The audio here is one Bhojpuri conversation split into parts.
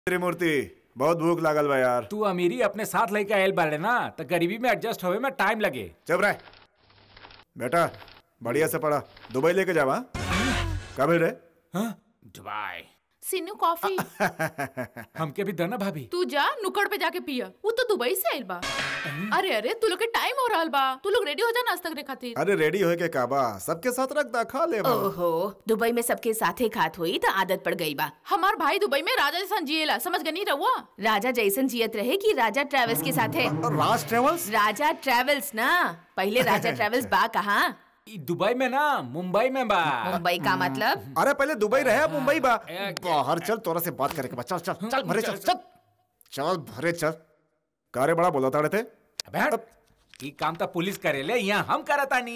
त्रिमूर्ति बहुत भूख लागल बा यार तू अमीरी अपने साथ लेके आयल बाड़े ना तो गरीबी में एडजस्ट होवे में टाइम लगे चुप रह बेटा बढ़िया से पढ़ा दुबई लेके जावा कब रे दुबई सिन्नू कॉफी हमके भी दना भाभी तू जा नुक्कड़ पे जाके पिया वो तो दुबई से आइल बा अरे अरे तू लोग के टाइम हो रहल बा तू लोग रेडी हो जा नाश्ता करे खातिर अरे रेडी होए के काबा सबके साथ रख दा खा ले बा। ओहो दुबई में सबके साथे खात हुई तो आदत पड़ गई बा हमार भाई दुबई में राजा जैसा जिएला समझ गनी रहुआ राजा जैसन जियत रहे कि राजा ट्रेवल्स के साथे राज ट्रेवल्स राजा ट्रेवल्स ना पहले राजा ट्रेवल्स बा कहाँ ई दुबई में ना मुंबई में बा मुंबई का मतलब अरे पहले दुबई रहे अब मुंबई बा ए, बाहर चल तोरा से बात करे के बा चल चल चल भरे चल चल चल भरे चल कारे बड़ा बोला ताड़े थे अबे हट। ई काम तो पुलिस करेले यहाँ हम करतानी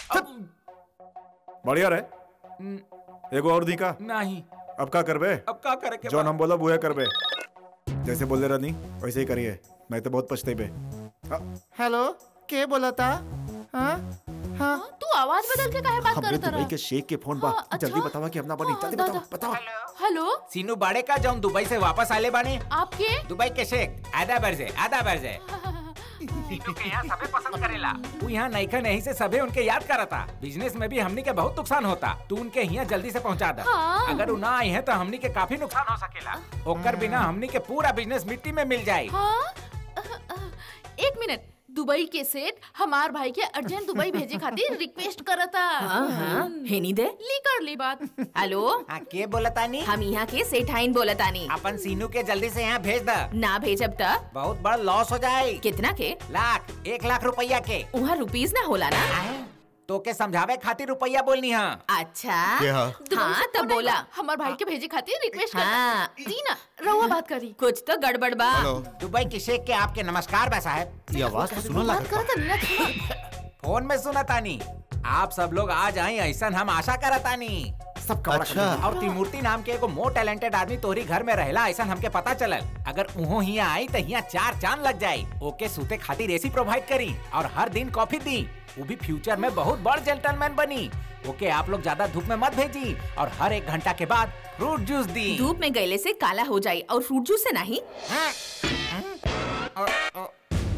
बढ़िया रहे एगो और दी का नहीं अब का करबे अब का करे के जो बा? हम बोला वो करबे जैसे बोले रहनी वैसे ही करिए मैं तो बहुत पछतेबे हेलो के बोला था हाँ हाँ तू आवाज बदल के काहे बात हमरे करत दुबई रहा के शेख के फोन बा हाँ, अच्छा। जल्दी बतावा कि अपना बनी हाँ, जल्दी दा- बताओ दा। बताओ हेलो सीनू बाड़े का जाऊं दुबई से वापस आले बाने आपके दुबई के शेख आधा बरजे आधा बरजे सीनू के यहाँ सबे पसंद करेला तू यहाँ नईखा नहीं से सबे उनके याद करता बिजनेस में भी हमनी के बहुत नुकसान होता तू उनके यहाँ जल्दी से पहुँचा दा हाँ। अगर उ ना आई है तो हमनी के काफी नुकसान हो सकेला ओकर बिना हमनी के पूरा बिजनेस मिट्टी में मिल जाये हाँ एक मिनट दुबई के सेठ हमार भाई के अर्जेंट दुबई भेजे खातिर रिक्वेस्ट करता हाँ हाँ हेनी दे ली कर ली बात हेलो हाँ के बोलतानी हम यहाँ के सेठाइन बोलतानी अपन सीनू के जल्दी से यहाँ भेज द ना भेजब त बहुत बड़ा लॉस हो जाए कितना के लाख एक लाख रुपया के वहाँ रुपीज ना होला ना तो के समझावे खातिर रुपया बोलनी है अच्छा हाँ? हाँ तब बोला हमार भाई के भेजे खातिर रिक्वेस्ट करता हाँ दी ना रहुआ बात करी कुछ तो गड़बड़ बा दुबई के शेख के आपके नमस्कार बा साहब ये आवाज तो सुना बात लगा करता ना फोन में सुना तानी आप सब लोग आ जाए ऐसा हम आशा करतानी सब कमरा अच्छा। और त्रिमूर्ति नाम के एगो मोर टैलेंटेड आदमी तोहरी घर में रहेला ऐसा हमके पता चलल अगर उहो हिया आई तो हिया चार चांद लग जाई ओके सूते खातिर एसी प्रोवाइड करी और हर दिन कॉफी दी वो भी फ्यूचर में बहुत बड़ जेंटलमैन बनी ओके आप लोग ज्यादा धूप में मत भेजी और हर एक घंटा के बाद फ्रूट जूस दी धूप में गईले से काला हो जाई और फ्रूट जूस से नहीं हाँ। और- और-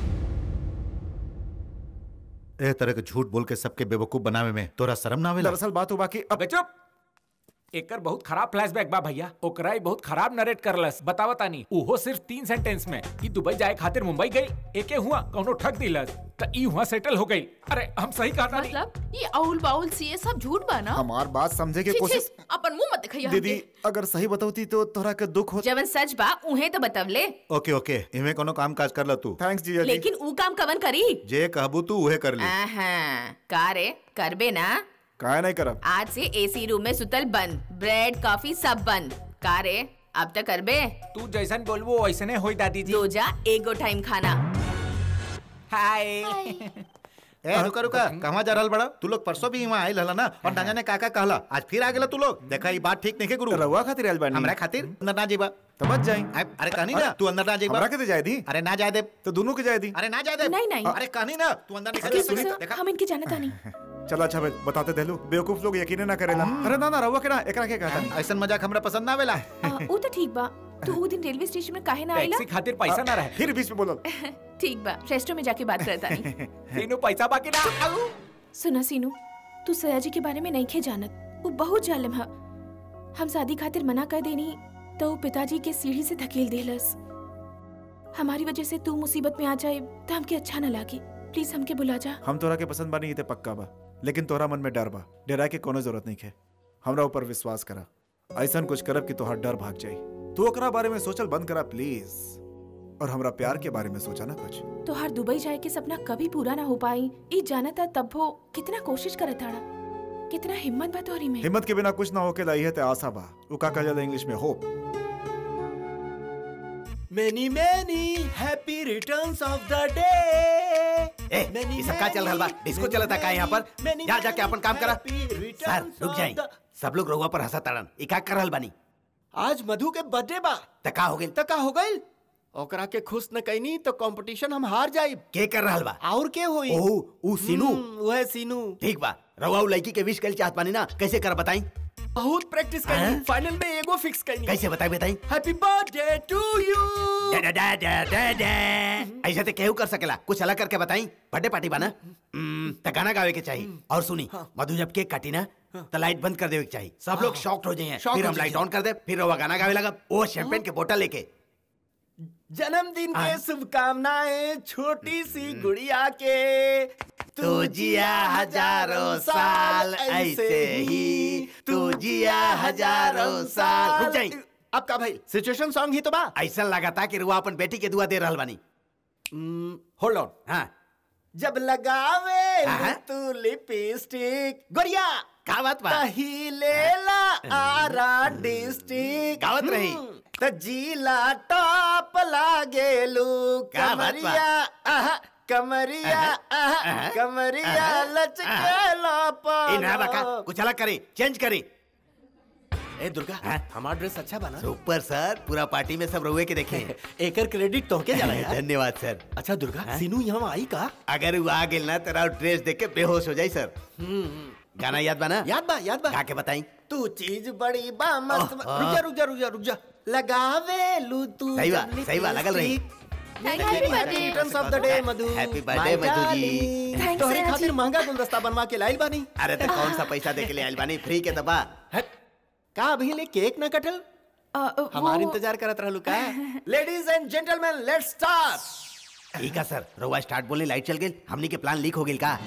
ए तरह के झूठ बोल के सबके बेवकूफ बनावे में तोरा शर्म ना आवेला दरअसल बात हुआ कि अब अबे चुप एकर बहुत खराब फ्लैशबैक बा भैया ओकरा ही बहुत खराब नरेट करलस बतावा तानी उहो सिर्फ तीन सेंटेंस में ई दुबई जाए खातिर मुंबई गई एके हुआ कौनो ठग दिलस त ई हुआ सेटल हो गई अरे हम सही कहा तानी मतलब ये अउल बाउल सी ये सब झूठ बा ना हमार बात समझे की छी, छी, कोशिश अपन मुंह मत दिखाइए दीदी अगर सही बताऊती तो तोरा के दुख हो जवन सच बा उहे तो बतवले ओके ओके इमे कोनो काम काज कर ल तू थैंक्स जीजा जी लेकिन ऊ काम कवन करी जे कहबू तू उहे कर ली आहा, का रे करबे ना काहे नहीं करब आज से एसी रूम में सुतल बंद ब्रेड कॉफी सब बंद का रे अब तक करबे तू जैसन बोलबो वैसने होई दादी जी दो जा एगो टाइम खाना हाय ए रुका रुका कहवा जा रहल बड़ा तू लोग परसों भी वहाँ आयल हला ना और ना जाने का का कहला आज फिर आ गेला तू लोग देखा ये बात ठीक नहीं के गुरु रहुआ खातिर आयल बानी हमरा खातिर अंदर ना जेबा तो बच जाई अरे अरे कहनी ना तू अंदर ना जेबा हमरा के दे जाए दी अरे ना जाए दे तो दोनों के जाए दी अरे ना जाए दे नहीं, नहीं। अरे कहनी ना तू अंदर नहीं Excuse जाए me, दे। sir, देखा हम इनके जानता नहीं चलो अच्छा भाई बताते देलू बेवकूफ लोग यकीन ना करेला अरे ना ना रहुआ के ना एकरा के कहता नहीं ऐसा मजाक हमरा पसंद ना आवेला आ, ऊ तो ठीक बा तू ऊ दिन रेलवे स्टेशन में काहे ना आइला टैक्सी खातिर पैसा ना रहे फिर बीच में बोलो ठीक बा रेस्टोरेंट में जाके बात करता नहीं तीनों पैसा बाकी ना आऊ। सुना सीनू तू सयाजी के बारे में नहीं खे जानत वो बहुत जालिम है हम शादी खातिर मना कर देनी तो वो पिताजी के सीढ़ी से धकेल देलस हमारी वजह से तू मुसीबत में आ जाए तो हमके अच्छा न लागे प्लीज हमके बुला जा हम तोरा के पसंद बानी इते पक्का बा लेकिन तोरा मन में डर बा डरा के कोनो जरूरत नहीं है हमरा ऊपर विश्वास करा ऐसा कुछ करब कि तोहर डर भाग जाई तू ओकरा बारे में सोचल बंद करा प्लीज और हमरा प्यार के बारे में सोचा ना कुछ तो हर दुबई जाए के सपना कभी पूरा ना हो पाई ई जाना था तब वो कितना कोशिश करत ताड़ा कितना हिम्मत बा तोहरी में हिम्मत के बिना कुछ ना होके लाई है ते आशा बा उ का कहल इंग्लिश में hope Many many happy returns of the day. ए ये सब का चल रहल बा डिस्को चलता का यहाँ पर जा जाके अपन काम करा सर रुक जाई सब लोग रहुआ पर हंसा ताड़न ई का कर रहल बानी आज मधु के बर्थडे बा त का हो गेल त का हो गइल ओकरा के खुश न कैनी तो कंपटीशन हम हार जाई के कर रहल बा और के होई ओह ऊ सीनू हम्म, वह सीनू ठीक बा रहुआ उ लड़की के विश कल चाहत बानी ना कैसे कर बताई बहुत प्रैक्टिस हाँ? करी फाइनल में एगो फिक्स करी कैसे बताई बताई हैप्पी बर्थडे टू यू डा, डा, डा, डा, डा, डा। ऐसे तो केहू कर सकेला कुछ अलग करके बताई बर्थडे पार्टी बना हम्म, तो गाना गावे के चाहिए और सुनी मधु जब केक काटी ना तो लाइट बंद कर देवे के चाहिए सब लोग शॉक्ड हो जाए Shocked फिर हो हम लाइट जाइए। ऑन कर दे फिर वो गाना गावे लगा वो शैंपेन के बोतल लेके जन्मदिन के हाँ? शुभकामनाएं छोटी सी गुड़िया के तू जिया हजारों साल ऐसे ही तू जिया हजारों साल रुक जाई अब का भाई सिचुएशन सॉन्ग ही तो बा ऐसा लगा था कि रुआ अपन बेटी के दुआ दे रहल बानी होल्ड ऑन हाँ जब लगावे हाँ? तू लिपस्टिक गोरिया का बात बा तही लेला आरा डिस्ट्रिक्ट गावत रही। त जिला टॉप लागेलू का बात बा? कमरिया आहा कमरिया आहा आहा, कमरिया आहा, लचकेला ए ना बका पालो कुछ अलग करे चेंज करे ए दुर्गा हाँ? हमारा ड्रेस अच्छा बना सुपर सर पूरा पार्टी में सब रुए के देखे एकर क्रेडिट तोहके जाला यार धन्यवाद सर अच्छा दुर्गा हाँ? सीनू यहाँ आई का अगर वो आ गेल ना तेरा ड्रेस देख के बेहोश हो जाई सर गाना याद बना याद बा याद बा गा के बताई तू चीज बड़ी बा मस्त बा। ओह, रुक जा रुक जा रुक जा रुक जा लगावे लू तू सही बा, जब सही बा, लगल रही। lipstick। Happy birthday returns of the day Madhu Happy birthday, My Madhu ji. darling। Thanks, तोहरे सयाजी। खातिर महंगा गुलदस्ता बनवा के लाइल बानी अरे तो कौन सा पैसा दे के ले आइल बानी फ्री के दबा हट। का अभी ले केक ना कटल अ, अ, हमार वो- इंतजार करत रहलू का ladies and gentleman let's start ठीक है सर रोवा स्टार्ट बोलने लाइट चल गई हमनी के प्लान लीक हो गई का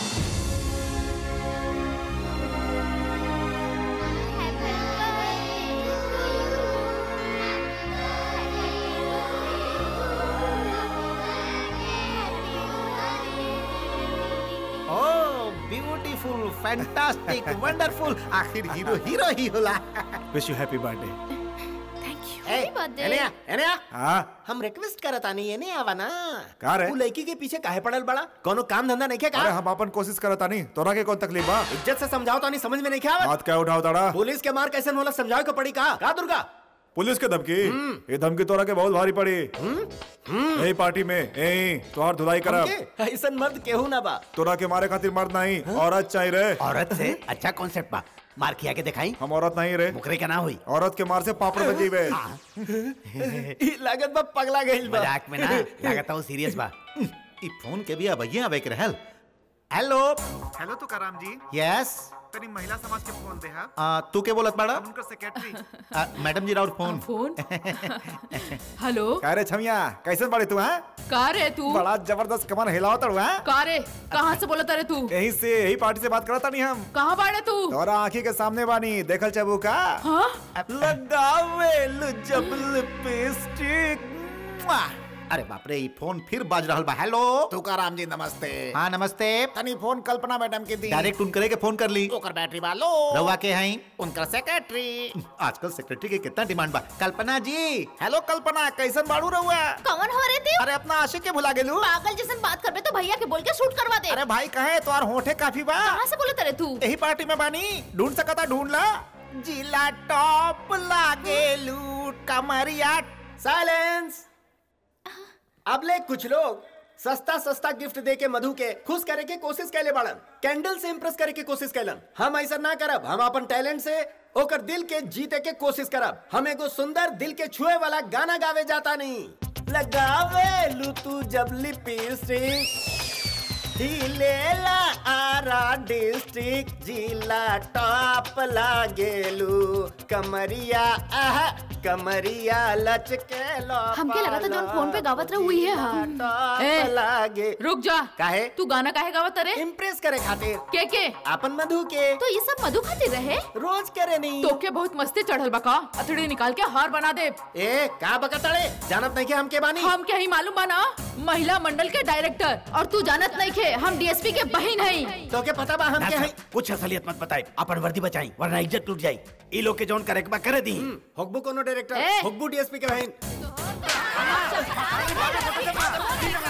ओह ब्यूटीफुल फैंटास्टिक वंडरफुल आखिर हीरो हीरो ही होला wish you happy birthday thank you a birthday. एने आ, एने आ। हाँ हम रिक्वेस्ट करत आनी एने आवा ना का रे? तू लड़की के पीछे काहे पड़ल बड़ा कोनो काम धंधा नहीं के अरे का हम अपन कोशिश करता नहीं तोरा के कौन तकलीफ बा इज्जत से समझाओ तो नहीं समझ में नहीं के आवत बात क्या उठाओ ताड़ा पुलिस के मार कैसे होला समझाओ को पड़ी का का दुर्गा पुलिस के धमकी ये धमकी तोरा के बहुत भारी पड़ी यही पार्टी में यही तोहार धुलाई करब हमके ऐसन मर्द केहू ना बा तोरा के मारे खातिर मर्द नहीं औरत चाहिए रे औरत से अच्छा कॉन्सेप्ट बा मार खिया के दिखाई हम औरत नहीं रे मुकरे का ना हुई औरत के मार से पापड़ बजीबे ई लागत बा पगला गइल बा मजाक में ना लागत हूँ सीरियस बा ई फोन के भी अब ये आवे के रहल हेलो हेलो तो कराम जी यस तनी महिला समाज के फोन दे हा आ, तू के बोलत बाड़ा उनकर सेक्रेटरी आ, मैडम जी राउर फोन फोन हेलो का रे छमिया कैसे बड़े तू हैं का रे तू बड़ा जबरदस्त कमर हिलाओ तड़ू हैं का रे कहाँ से बोला तारे तू यही से यही पार्टी से बात करता नहीं हम कहाँ बाड़े तू तोरा आंखी के सामने बानी देखल चबू का हाँ लगावे लो जब लिपस्टिक अरे बाप रे ई फोन फिर बाज रहल बा हेलो तुकाराम जी नमस्ते हाँ नमस्ते तनी फोन कल्पना मैडम की दी डायरेक्ट उनकरे के फोन कर ली ओकर बैटरी वालो रवा के हैं उनकर सेक्रेटरी आजकल सेक्रेटरी के कितना डिमांड बा कल्पना जी हेलो कल्पना कैसन बाड़ू रहुआ कौन हो रे तू अरे अपना आशिक के भुला गेलू पागल जैसन बात करबे तो भैया के बोल के शूट करवा दे अरे भाई कहे तोर होठे काफी बा कहाँ से बोले तारे तू यही पार्टी में बानी ढूंढ सकता ढूंढ ला जिला टॉप लागे लूट कमरिया साइलेंस अब ले कुछ लोग सस्ता सस्ता गिफ्ट दे के मधु के खुश करे के कोशिश कैले बाड़न कैंडल से इम्प्रेस करे के कोशिश कैलन हम ऐसा ना करब हम अपन टैलेंट से ओकर दिल के जीते के कोशिश करब हम एगो सुंदर दिल के छुए वाला गाना गावे जाता नहीं लगावे लू तू जब लिपस्टिक हिलेला आरा डिस्ट्रिक्ट जिला टॉप लागेलू कमरिया आह कमरिया लचके लो हमके लगा था जौन फोन पे गावत रहे हुई है हाँ। टॉप ए, लागे रुक जा काहे तू गाना काहे गावत रे इम्प्रेस करे खातिर के के अपन मधु के तो ये सब मधु खातिर रहे रोज करे नहीं तो के बहुत मस्ती चढ़ल बका अथड़ी निकाल के हार बना दे ए का बकतड़े जानत नहीं के हम के बानी हम क्या ही मालूम बना महिला मंडल के डायरेक्टर और तू जानत नहीं के हम डीएसपी के बहन हई तो के पता बा हम ना के सर, हई कुछ असलियत मत बताए अपन वर्दी बचाई वरना इज्जत टूट जाई ई लोग के जौन करे के बा करे दी हुकबू कोनो डायरेक्टर ए! हुकबू डीएसपी के बहन